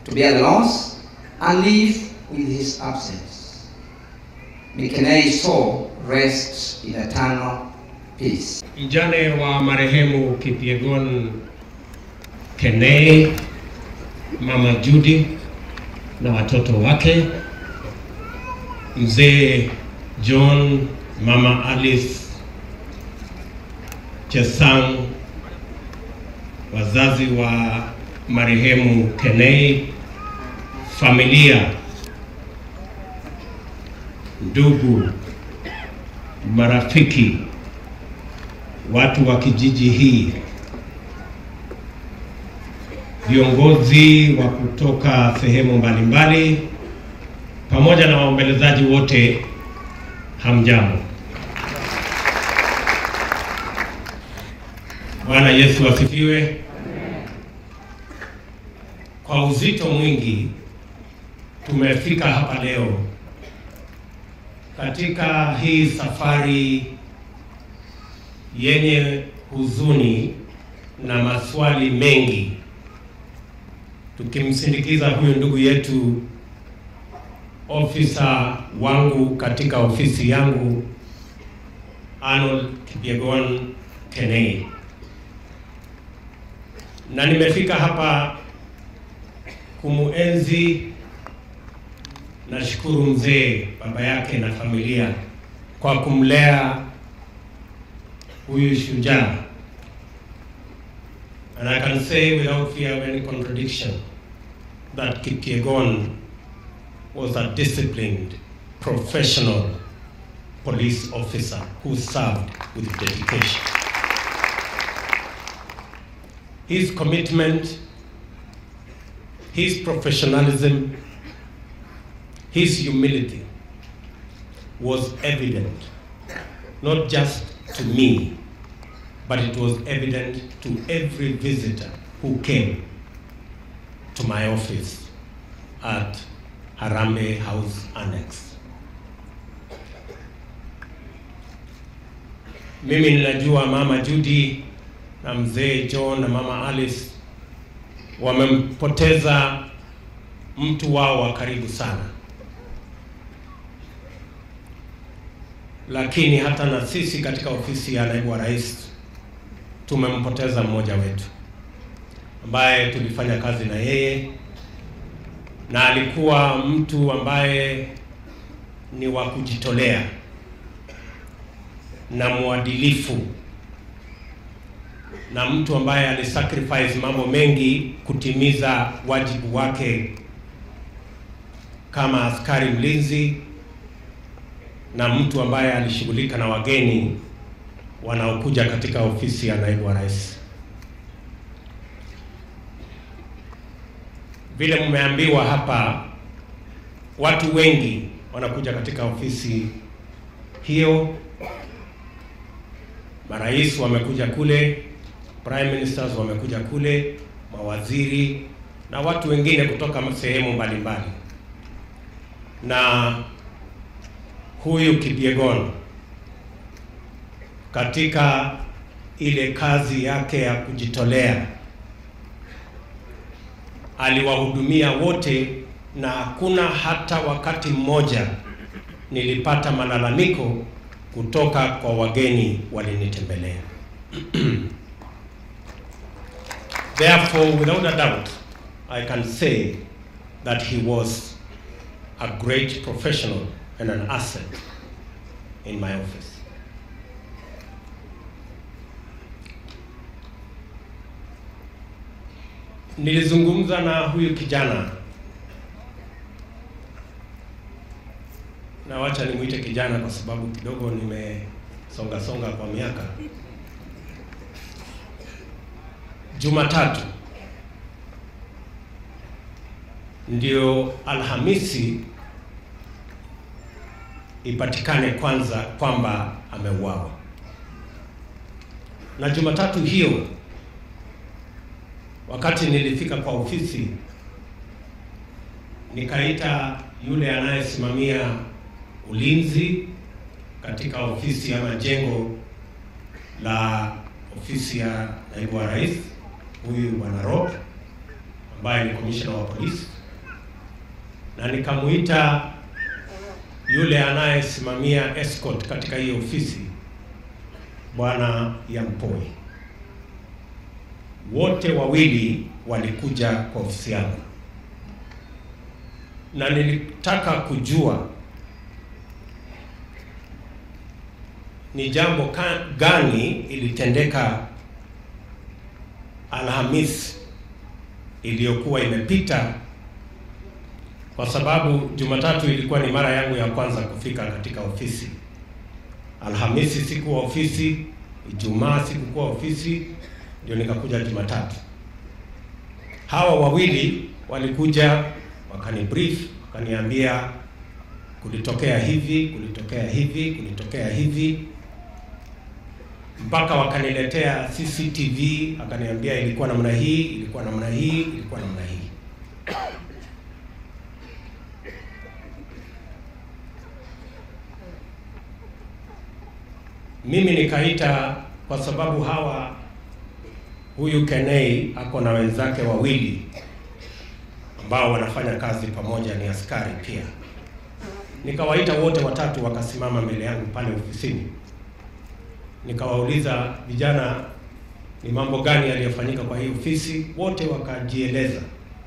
to bear the loss and live with his absence. May Kenei's soul rest in eternal peace. Mjane wa marehemu Kipyegon Kenei, Mama Judy na watoto wake, Mzee John, Mama Alice Chesang, wazazi wa marehemu Kenei, familia, ndugu, marafiki, watu wa kijiji hii, viongozi wa kutoka sehemu mbalimbali, pamoja na waombolezaji wote, hamjambo. Bwana Yesu asifiwe. Kwa uzito mwingi tumefika hapa leo katika hii safari yenye huzuni na maswali mengi, tukimsindikiza huyu ndugu yetu, ofisa wangu katika ofisi yangu Arnold Kipyegon Kenei, na nimefika hapa kumuenzi. Nashukuru mzee baba yake na familia kwa kumlea huyu shujaa, and I can say without fear of any contradiction that Kipyegon was a disciplined, professional police officer who served with dedication. His commitment, his professionalism, his humility was evident, not just to me, but it was evident to every visitor who came to my office at Harambe House Annex. Mimi ninajua Mama Judy na mzee John na Mama Alice wamempoteza mtu wao wa karibu sana, lakini hata na sisi katika ofisi ya naibu wa rais tumempoteza mmoja wetu ambaye tulifanya kazi na yeye na alikuwa mtu ambaye ni wa kujitolea na mwadilifu na mtu ambaye alisacrifice mambo mengi kutimiza wajibu wake kama askari mlinzi na mtu ambaye alishughulika na wageni wanaokuja katika ofisi ya naibu wa rais. Vile mmeambiwa hapa, watu wengi wanakuja katika ofisi hiyo. Marais wamekuja kule, prime ministers wamekuja kule, mawaziri na watu wengine kutoka sehemu mbalimbali, na huyu Kipyegon katika ile kazi yake ya kujitolea aliwahudumia wote, na hakuna hata wakati mmoja nilipata malalamiko kutoka kwa wageni walinitembelea. Therefore, without a doubt, I can say that he was a great professional and an asset in my office. Nilizungumza na huyu kijana na wacha nimwite kijana kwa sababu kidogo nimesonga songa kwa miaka. Jumatatu ndio Alhamisi ipatikane kwanza kwamba ameuawa, na Jumatatu hiyo wakati nilifika kwa ofisi nikaita yule anayesimamia ulinzi katika ofisi ama jengo la ofisi ya naibu wa rais, huyu bwana Rob ambaye ni commissioner wa polisi, na nikamuita yule anayesimamia escort katika hiyo ofisi, bwana Yampoi. Wote wawili walikuja kwa ofisi yangu, na nilitaka kujua ni jambo ka- gani ilitendeka Alhamis iliyokuwa imepita, kwa sababu Jumatatu ilikuwa ni mara yangu ya kwanza kufika katika ofisi. Alhamisi sikuwa ofisi, Ijumaa sikukuwa ofisi, ndio nikakuja Jumatatu. Hawa wawili walikuja wakani brief, wakaniambia kulitokea hivi, kulitokea hivi, kulitokea hivi mpaka wakaniletea CCTV, akaniambia ilikuwa namna hii, ilikuwa namna hii, ilikuwa namna hii. Mimi nikaita kwa sababu hawa, huyu Kenei ako na wenzake wawili ambao wanafanya kazi pamoja, ni askari pia. Nikawaita wote watatu, wakasimama mbele yangu pale ofisini nikawauliza vijana, ni mambo gani yaliyofanyika kwa hii ofisi? Wote wakajieleza,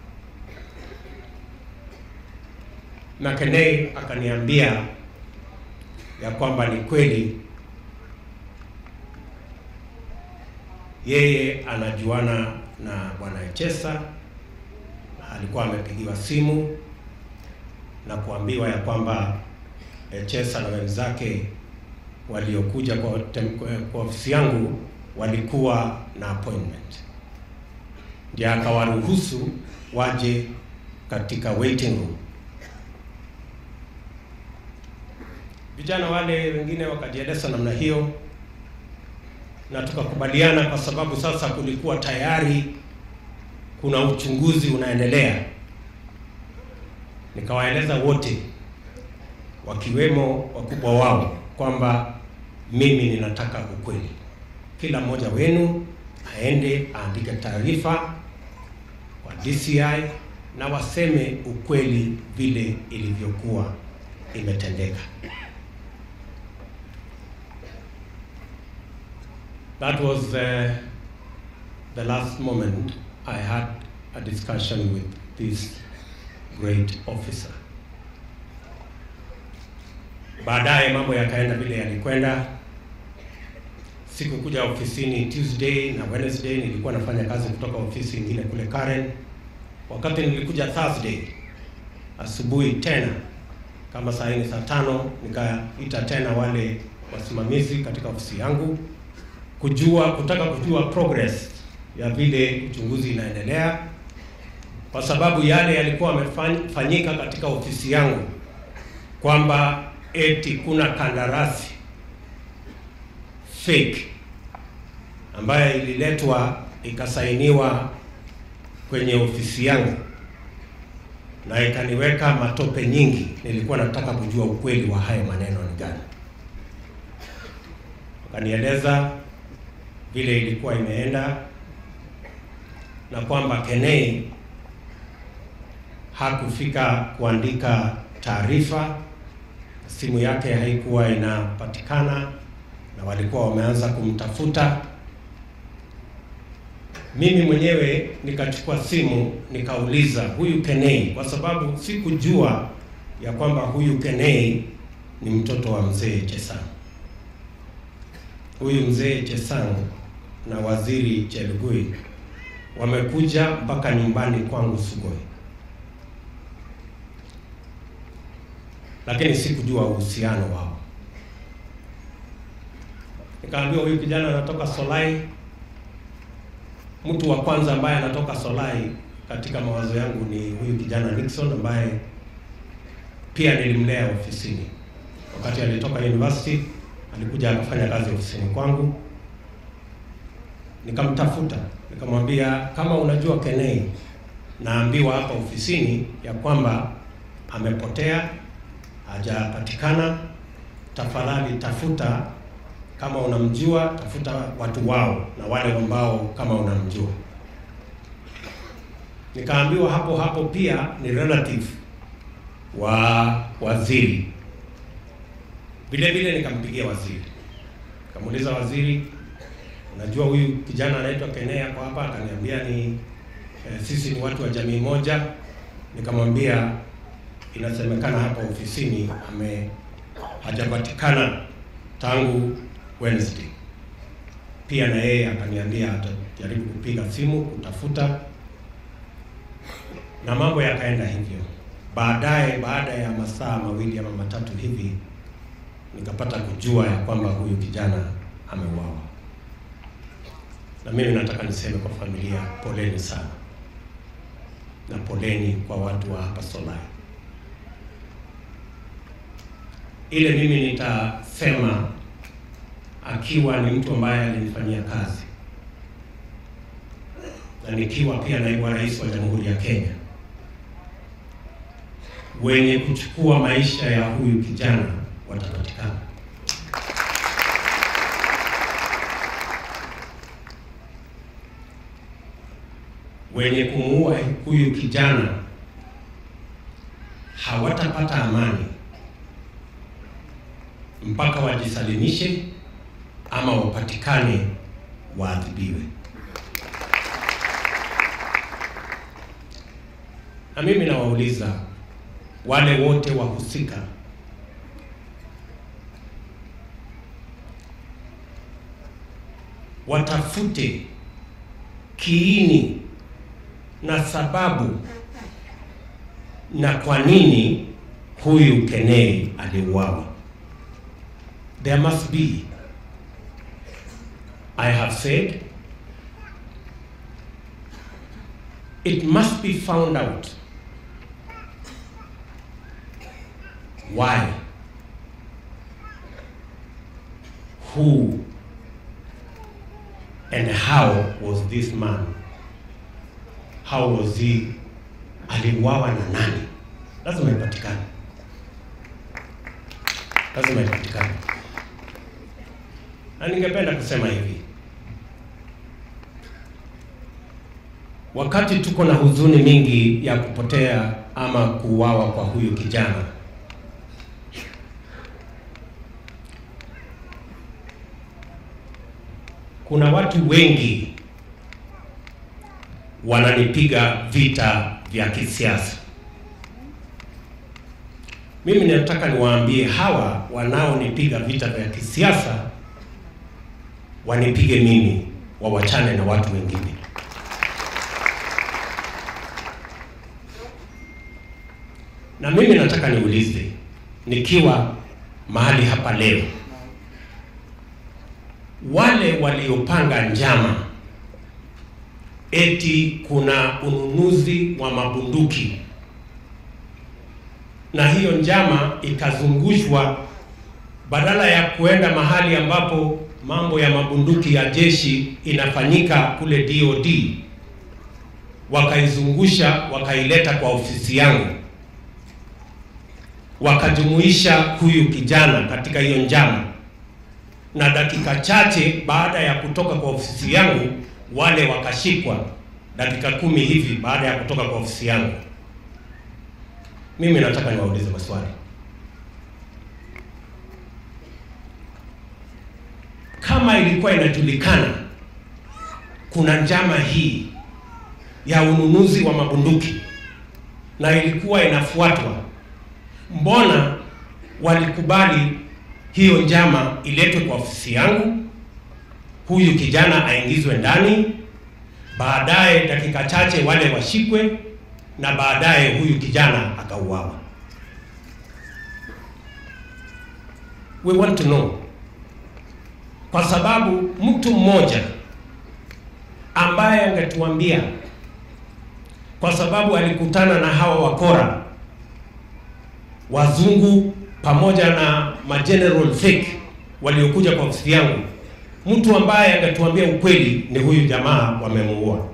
na Kenei akaniambia ya kwamba ni kweli yeye anajuana na bwana Echesa, alikuwa amepigiwa simu na kuambiwa ya kwamba Echesa na wenzake waliokuja kwa, tem- kwa, kwa ofisi yangu walikuwa na appointment, ndiye akawaruhusu waje katika waiting room. Vijana wale wengine wakajieleza namna hiyo, na tukakubaliana, kwa sababu sasa kulikuwa tayari kuna uchunguzi unaendelea. Nikawaeleza wote wakiwemo wakubwa wao kwamba mimi ninataka ukweli. Kila mmoja wenu aende aandike taarifa kwa DCI na waseme ukweli vile ilivyokuwa imetendeka. That was uh, the last moment I had a discussion with this great officer. Baadaye mambo yakaenda vile yalikwenda. Sikukuja ofisini Tuesday na Wednesday, nilikuwa nafanya kazi kutoka ofisi nyingine kule Karen. Wakati nilikuja Thursday asubuhi tena kama saa nne saa tano, nikaita tena wale wasimamizi katika ofisi yangu kujua kutaka kujua progress ya vile uchunguzi inaendelea, kwa sababu yale yalikuwa yamefanyika katika ofisi yangu kwamba eti kuna kandarasi fake ambayo ililetwa ikasainiwa kwenye ofisi yangu na ikaniweka matope nyingi. Nilikuwa nataka kujua ukweli wa hayo maneno ni gani. Wakanieleza vile ilikuwa imeenda na kwamba Kenei hakufika kuandika taarifa simu yake haikuwa inapatikana na walikuwa wameanza kumtafuta. Mimi mwenyewe nikachukua simu nikauliza huyu Kenei, kwa sababu sikujua ya kwamba huyu Kenei ni mtoto wa mzee Chesang. Huyu mzee Chesang na waziri Chelugui wamekuja mpaka nyumbani kwangu Sugoi, lakini sikujua uhusiano wao. Nikaambiwa huyu kijana anatoka Solai. Mtu wa kwanza ambaye anatoka Solai katika mawazo yangu ni huyu kijana Nixon ambaye pia nilimlea ofisini. Wakati alitoka university, alikuja akafanya kazi ofisini kwangu. Nikamtafuta, nikamwambia kama unajua Kenei, naambiwa hapa ofisini ya kwamba amepotea, hajapatikana. Tafadhali tafuta kama unamjua tafuta watu wao na wale ambao kama unamjua. Nikaambiwa hapo hapo pia ni relative wa waziri. Vile vile nikampigia waziri, nikamuuliza waziri, unajua huyu kijana anaitwa Kenea kwa hapa? Akaniambia ni eh, sisi ni watu wa jamii moja. Nikamwambia inasemekana hapa ofisini ame hajapatikana tangu Wednesday. Pia na yeye akaniambia atajaribu kupiga simu kutafuta, na mambo yakaenda hivyo. Baadaye, baada ya masaa mawili ama matatu hivi, nikapata kujua ya kwamba huyu kijana ameuawa, na mimi nataka niseme kwa familia, poleni sana, na poleni kwa watu wa hapa Solai. Ile mimi nitasema akiwa ni mtu ambaye alinifanyia kazi na nikiwa pia naibu wa rais wa Jamhuri ya Kenya, wenye kuchukua maisha ya huyu kijana watapatikana. Wenye kumuua huyu kijana hawatapata amani mpaka wajisalimishe ama wapatikane waadhibiwe. Na mimi nawauliza wale wote wahusika, watafute kiini na sababu na kwa nini huyu Kenei aliuawa. There must be. I have said it must be found out why, who, and how was this man, how was he, aliuawa na nani? Lazima ipatikane, lazima ipatikane. Na ningependa kusema hivi, wakati tuko na huzuni mingi ya kupotea ama kuuawa kwa huyu kijana, kuna watu wengi wananipiga vita vya kisiasa. Mimi nataka niwaambie hawa wanaonipiga vita vya kisiasa wanipige mimi, wawachane na watu wengine. Na mimi nataka niulize, nikiwa mahali hapa leo, wale waliopanga njama eti kuna ununuzi wa mabunduki na hiyo njama ikazungushwa, badala ya kuenda mahali ambapo mambo ya mabunduki ya jeshi inafanyika kule DOD, wakaizungusha wakaileta kwa ofisi yangu, wakajumuisha huyu kijana katika hiyo njama, na dakika chache baada ya kutoka kwa ofisi yangu wale wakashikwa, dakika kumi hivi baada ya kutoka kwa ofisi yangu. Mimi nataka niwaulize maswali. Kama ilikuwa inajulikana kuna njama hii ya ununuzi wa mabunduki na ilikuwa inafuatwa, mbona walikubali hiyo njama iletwe kwa ofisi yangu, huyu kijana aingizwe ndani, baadaye dakika chache wale washikwe na baadaye huyu kijana akauawa? We want to know kwa sababu mtu mmoja ambaye angetuambia, kwa sababu alikutana na hawa wakora wazungu pamoja na mageneral fake waliokuja kwa ofisi yangu, mtu ambaye angetuambia ukweli ni huyu jamaa wamemuua.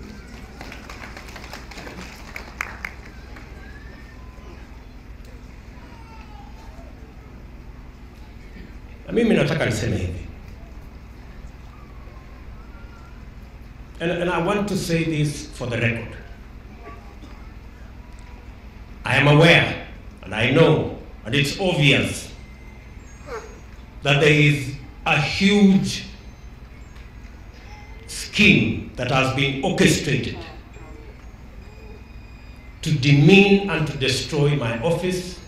Na mimi nataka niseme hivi And, and I want to say this for the record. I am aware and I know, and it's obvious, that there is a huge scheme that has been orchestrated to demean and to destroy my office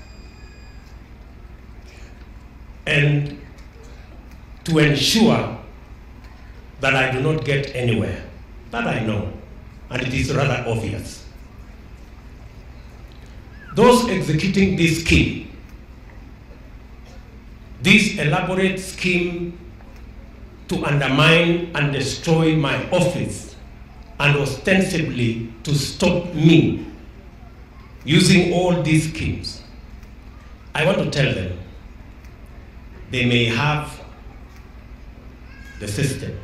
and to ensure that I do not get anywhere. That I know, and it is rather obvious. Those executing this scheme, this elaborate scheme to undermine and destroy my office and ostensibly to stop me using all these schemes, I want to tell them they may have the system.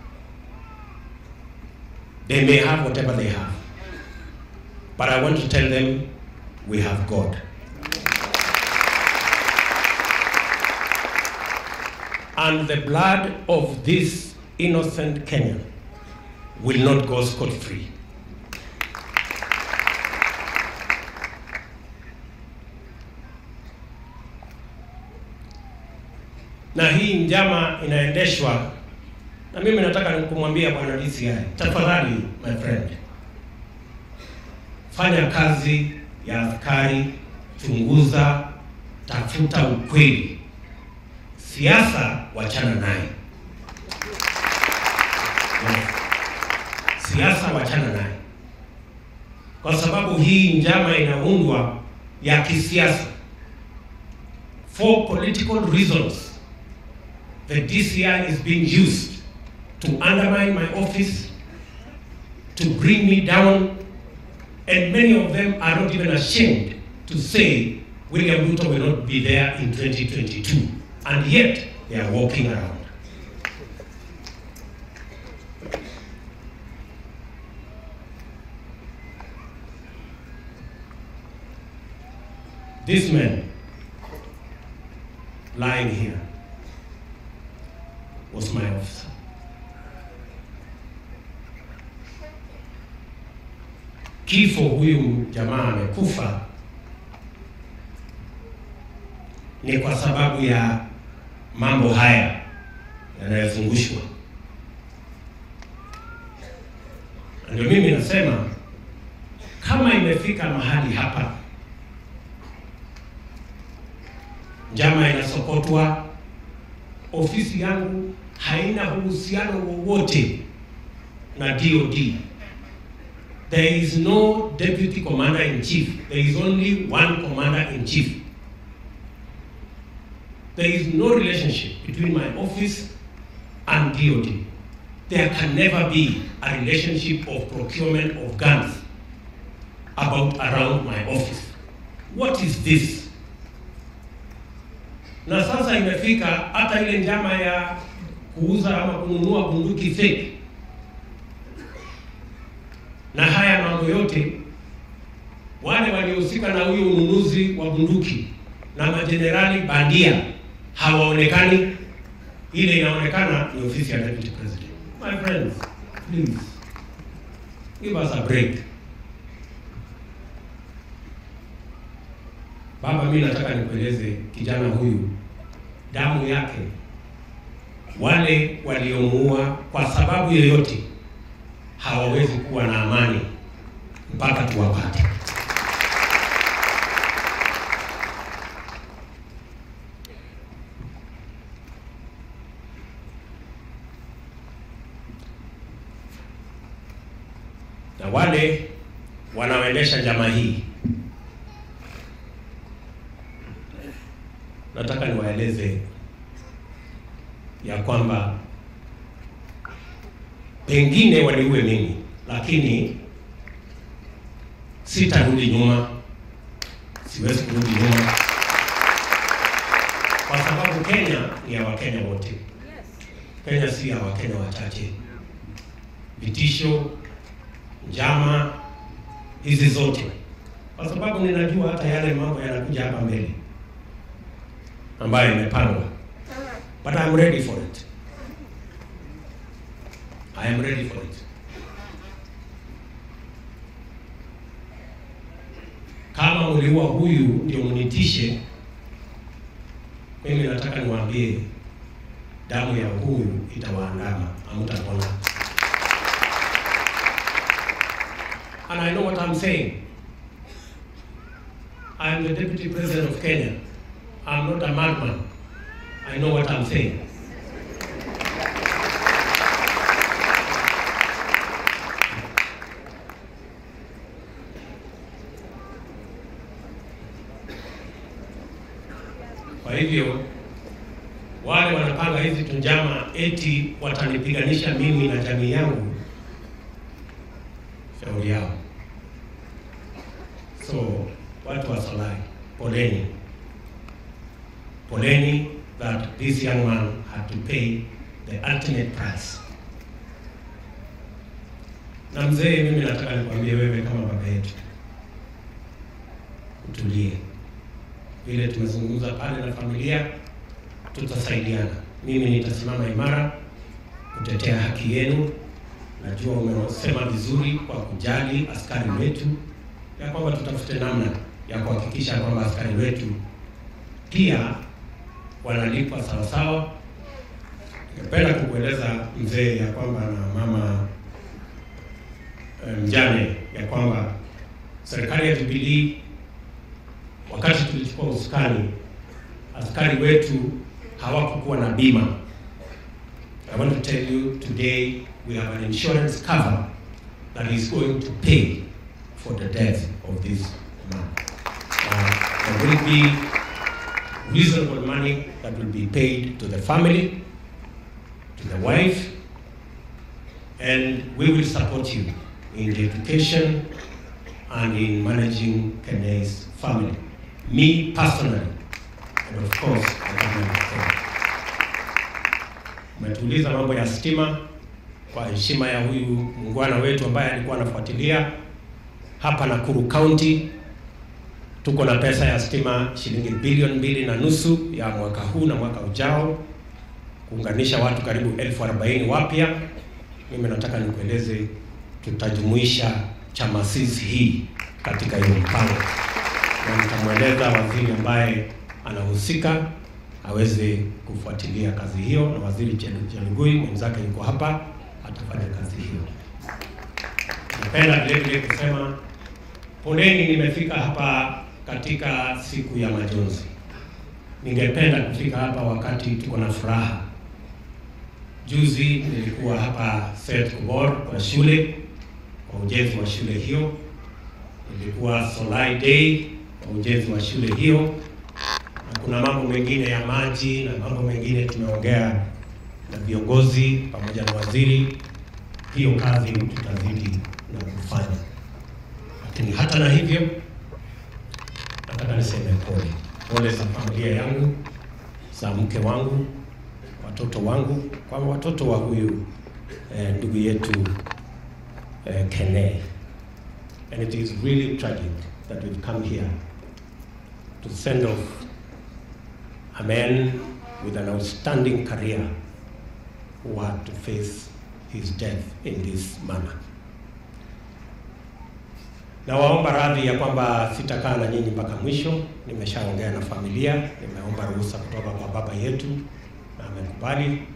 They may have whatever they have. But I want to tell them we have God. And the blood of this innocent Kenyan will not go scot free. Na hii njama inaendeshwa na mimi nataka kumwambia bwana DCI, tafadhali my friend, fanya kazi ya askari, chunguza, tafuta ukweli. Siasa wachana naye. Yes. Siasa wachana naye, kwa sababu hii njama inaundwa ya kisiasa for political reasons. The DCI is being used to undermine my office, to bring me down, and many of them are not even ashamed to say William Ruto will not be there in 2022, and yet they are walking around. This man lying here was my officer. Kifo huyu jamaa amekufa ni kwa sababu ya mambo haya yanayozungushwa. Ndio mimi nasema kama imefika mahali hapa njama inasokotwa, ofisi yangu haina uhusiano wowote na DOD. There is no deputy commander in chief. There is only one commander in chief. There is no relationship between my office and DOD. There can never be a relationship of procurement of guns about around my office. What is this? Na sasa imefika hata ile njama ya kuuza ama kununua bunduki fake na haya mambo yote, wale waliohusika na huyo ununuzi wa bunduki na majenerali bandia hawaonekani. Ile inaonekana ni ofisi ya deputy president. My friends, please give us a break. Baba, mimi nataka nikueleze kijana huyu, damu yake, wale waliomuua kwa sababu yoyote hawawezi kuwa na amani mpaka tuwapate. Na wale wanaoendesha njama hii, nataka niwaeleze ya kwamba pengine waniue mimi, lakini sitarudi nyuma, siwezi kurudi nyuma, kwa sababu Kenya ni ya Wakenya wote. Kenya si ya Wakenya wachache. Vitisho, njama hizi zote, kwa sababu ninajua hata yale mambo yanakuja hapa mbele ambayo imepangwa, but I'm ready for it. I am ready for it. Kama kama mliua huyu ndio mnitishe, mimi nataka niwaambie damu ya huyu itawaandama, hamtapona. And I know what I'm saying. I'm the deputy president of Kenya. I'm not a madman. I know what I'm saying. Kwa hivyo wale wanapanga hizi tunjama eti watanipiganisha mimi na jamii yangu, shauri yao. So watu wa Solai, poleni, poleni that this young man had to pay the ultimate price. Na mzee, mimi nataka nikwambie wewe kama baba yetu, utulie. Vile tumezungumza pale na familia, tutasaidiana. Mimi nitasimama imara kutetea haki yenu. Najua umesema vizuri kwa kujali askari wetu, ya kwamba tutafute namna ya kuhakikisha kwamba askari wetu pia wanalipwa sawasawa. Ningependa kukueleza mzee ya kwamba na mama eh, mjane ya kwamba serikali ya Jubilee wakati tulichukua usukani, askari wetu hawakukuwa na bima. I want to tell you today we have an insurance cover that is going to pay for the death of this man. Uh, there will be reasonable money that will be paid to the family, to the wife, and we will support you in the education and in managing Kene's family. Me personally, and of course, the government of Kenya. Umetuuliza mambo ya stima kwa heshima ya huyu muungwana wetu ambaye alikuwa anafuatilia hapa Nakuru County. Tuko na pesa ya stima shilingi bilioni mbili na nusu ya mwaka huu na mwaka ujao kuunganisha watu karibu elfu arobaini wapya. Mimi nataka nikueleze, tutajumuisha Chamasisi hii katika hiyo mpango, na nitamweleza waziri ambaye anahusika aweze kufuatilia kazi hiyo, na waziri Chel- Chelugui mwenzake yuko hapa, atafanya kazi hiyo. Napenda vile vile kusema poleni, nimefika hapa katika siku ya majonzi. Ningependa kufika hapa wakati tuko na furaha. Juzi nilikuwa hapa Seth Kubor kwa shule kwa ujenzi wa shule hiyo. Nilikuwa Solai Day kwa ujenzi wa shule hiyo, na kuna mambo mengine ya maji na mambo mengine tumeongea na viongozi pamoja na waziri. Hiyo kazi tutazidi na kufanya, lakini hata na hivyo nataka niseme pole, pole za familia yangu, za mke wangu, watoto wangu, kwa watoto wa huyu eh, ndugu yetu eh, Kene. And it is really tragic that we've come here to send off a man with an outstanding career who had to face his death in this manner. Nawaomba radhi ya kwamba sitakaa na nyinyi mpaka mwisho. Nimeshaongea na familia, nimeomba ruhusa kutoka kwa baba yetu na amekubali.